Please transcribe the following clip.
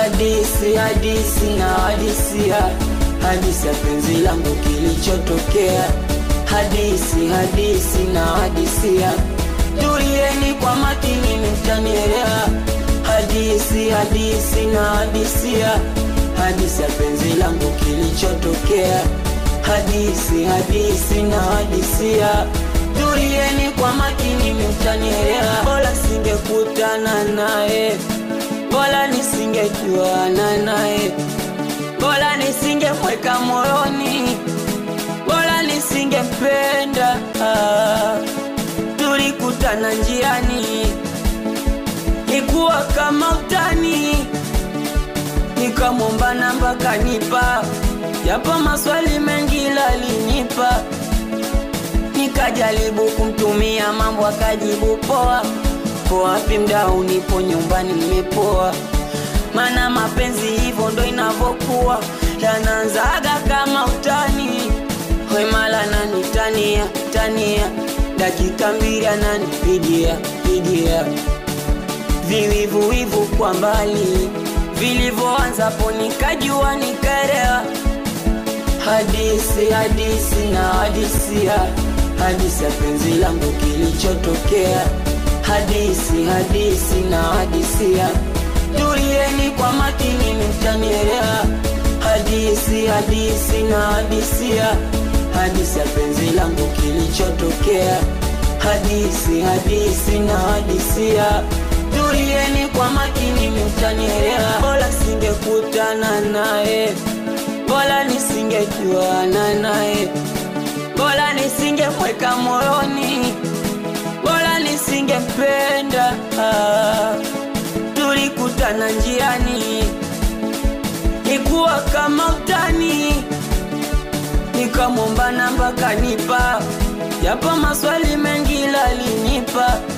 hadisi hadisi na hadisia hadisi ya penzi langu kilichotokea hadisi hadisi na hadisia tulieni kwa makini mtanielewa hadisi hadisi na hadisia hadisi ya penzi langu kilichotokea hadisi hadisi na hadisia tulieni kwa makini mtanielewa bora singekutana naye bora nisingejuana naye bora nisingemweka moyoni bora nisingempenda ah, tulikutana njiani ikuwa kama utani nikamwomba namba kanipa japo maswali mengi lalinipa nikajaribu kumtumia mambo akajibu poa po wapi mdau nipo nyumbani nimepoa mana mapenzi hivyo ndo inavyokuwa yanaanzaga kama utani wemala nanitania tania dakika mbili ananipigia pigia viwivuwivu kwa mbali vilivyoanzapo nikajua nikaelewa hadisi hadisi na hadisia hadisi ya penzi langu kilichotokea hadisi hadisi na hadisia tulieni kwa makini mtanielewa hadisi hadisi na hadisia hadisi ya penzi langu kilichotokea hadisi hadisi na hadisia tulieni kwa makini mtanielewa bora singekutana naye bora nisingejuana naye bora nisingemweka moyoni bora nisingempenda ah, tulikutana njiani ikuwa kama utani nikamwomba namba kanipa japo maswali mengi lalinipa